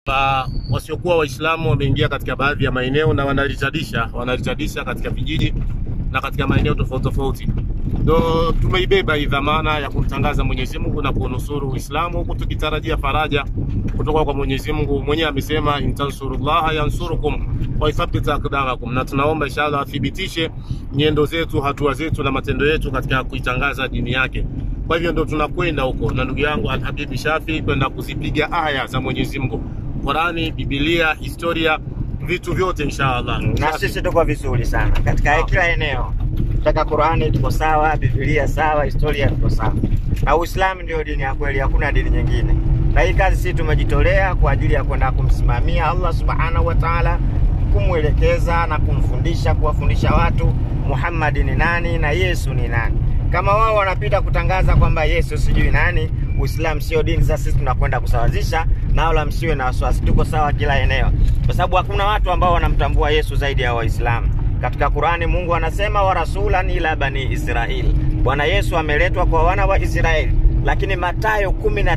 Wa- wasiokuwa Waislamu wameingia katika baadhi ya maeneo na wanaritadisha wanaritadisha katika vijiji na katika maeneo tofauti tofauti. Ndo tumeibeba hii dhamana ya kumtangaza Mwenyezi Mungu na kunusuru Uislamu huku tukitarajia faraja kutoka kwa Mwenyezi Mungu. Mwenyewe amesema intansurullaha yansurukum wa yuthabbit aqdamakum, na tunaomba inshallah athibitishe nyendo zetu, hatua zetu na matendo yetu katika kuitangaza dini yake. Kwa hivyo ndo tunakwenda huko na ndugu yangu Alhabibi Shafi kwenda kuzipiga aya za Mwenyezi Mungu, Qurani, Biblia, historia, vitu vyote inshallah. na sisi tuko vizuri sana katika kila eneo. Tutaka Qur'ani tuko sawa, Biblia sawa, historia tuko sawa, na Uislamu ndio dini ya kweli, hakuna dini nyingine. Na hii kazi sisi tumejitolea kwa ajili ya kwenda kumsimamia Allah subhanahu wa ta'ala, kumwelekeza na kumfundisha, kuwafundisha watu Muhammad ni nani na Yesu ni nani. Kama wao wanapita kutangaza kwamba Yesu sijui nani, Uislamu sio dini. Sasa sisi tunakwenda kusawazisha, na wala msiwe na wasiwasi, tuko sawa kila eneo, kwa sababu hakuna watu ambao wanamtambua Yesu zaidi ya Waislamu. Katika Qurani Mungu anasema wa rasulan ila bani Israili, Bwana Yesu ameletwa kwa wana wa Israeli. Lakini Mathayo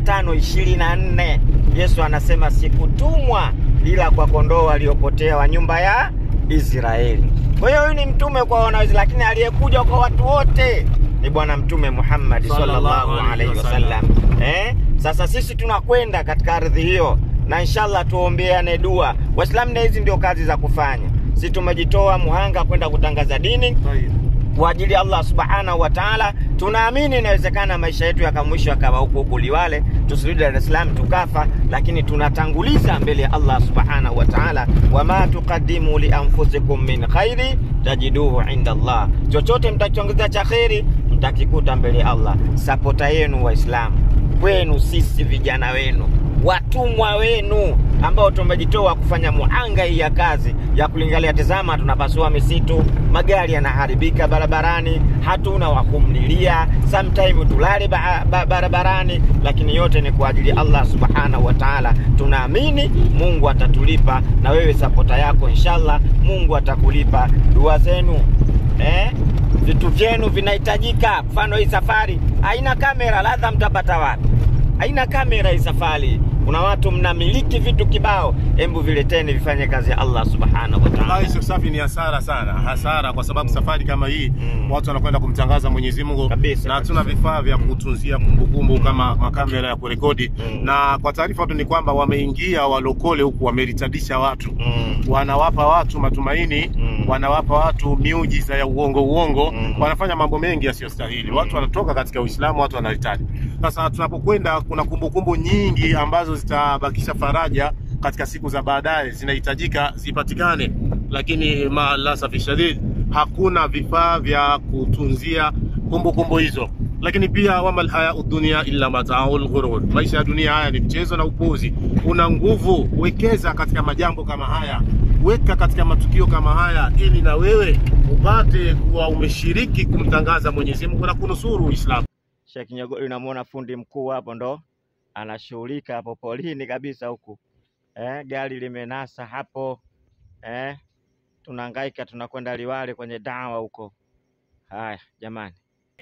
15:24 Yesu anasema sikutumwa ila kwa kondoo waliopotea wa nyumba ya Israeli. Kwa hiyo huyu ni mtume kwa wana wa Israeli, lakini aliyekuja kwa watu wote ni Bwana Mtume Muhammad sallallahu alaihi wasallam. Eh, sasa sisi tunakwenda katika ardhi hiyo na inshallah tuombeane dua Waislamu, na hizi ndio kazi za kufanya. Sisi tumejitoa muhanga kwenda kutangaza dini kwa ajili ya Allah subhanahu wa taala. Tunaamini inawezekana maisha yetu yakamwisho yakawa huko huko Liwale, tusirudi Dar es Salaam tukafa, lakini tunatanguliza mbele ya Allah subhanahu wa taala, wama tuqaddimu li anfusikum min khairi tajiduhu inda Allah, chochote mtakiongeza cha kheri mtakikuta mbele ya Allah. Sapota yenu Waislamu, kwenu sisi vijana wenu watumwa wenu ambao tumejitoa kufanya muhanga hii ya kazi ya kulingalia. Tazama, tunapasua misitu, magari yanaharibika barabarani, hatuna wa kumlilia, sometime tulale ba ba barabarani, lakini yote ni kwa ajili ya Allah subhanahu wa ta'ala. Tunaamini Mungu atatulipa, na wewe sapota yako inshallah, Mungu atakulipa dua zenu eh? Vitu vyenu vinahitajika. Mfano hii safari haina kamera, ladha mtapata wapi? haina kamera hii safari. Kuna watu mnamiliki vitu kibao, hebu vileteni vifanye kazi ya Allah subhanahu wa ta'ala. Wallahi Sheikh Safi ni hasara sana, hasara kwa sababu safari kama hii Mm. watu wanakwenda kumtangaza Mwenyezi Mungu Kabisa, na hatuna kabisa. vifaa vya kutunzia kumbukumbu kama makamera ya kurekodi Mm. na kwa taarifa tu ni kwamba wameingia walokole huku wameritadisha watu Mm. wanawapa watu matumaini Mm. wanawapa watu miujiza ya uongo uongo Mm. wanafanya mambo mengi yasiyostahili watu wanatoka katika Uislamu watu wanahitaji sasa tunapokwenda kuna kumbukumbu nyingi ambazo zitabakisha faraja katika siku za baadaye zinahitajika zipatikane lakini maalasafi shadid hakuna vifaa vya kutunzia kumbukumbu hizo lakini pia wamal hayau dunia illa mataul ghurur, maisha ya dunia haya ni mchezo na upuzi. Una nguvu, wekeza katika majambo kama haya, weka katika matukio kama haya, ili na wewe upate kuwa umeshiriki kumtangaza Mwenyezi Mungu na kunusuru Uislamu. Sheikh Nyogoli, unamwona fundi mkuu hapo, ndo anashughulika hapo polini kabisa huku eh, gari limenasa hapo eh, tunahangaika tunakwenda Liwale kwenye dawa huko. Haya jamani,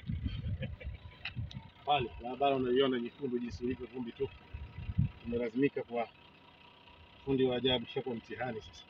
Pale barabara unaiona nyekundu jinsi ilivyo, vumbi tu. Umelazimika kwa fundi wa ajabu, shakuwa mtihani sasa.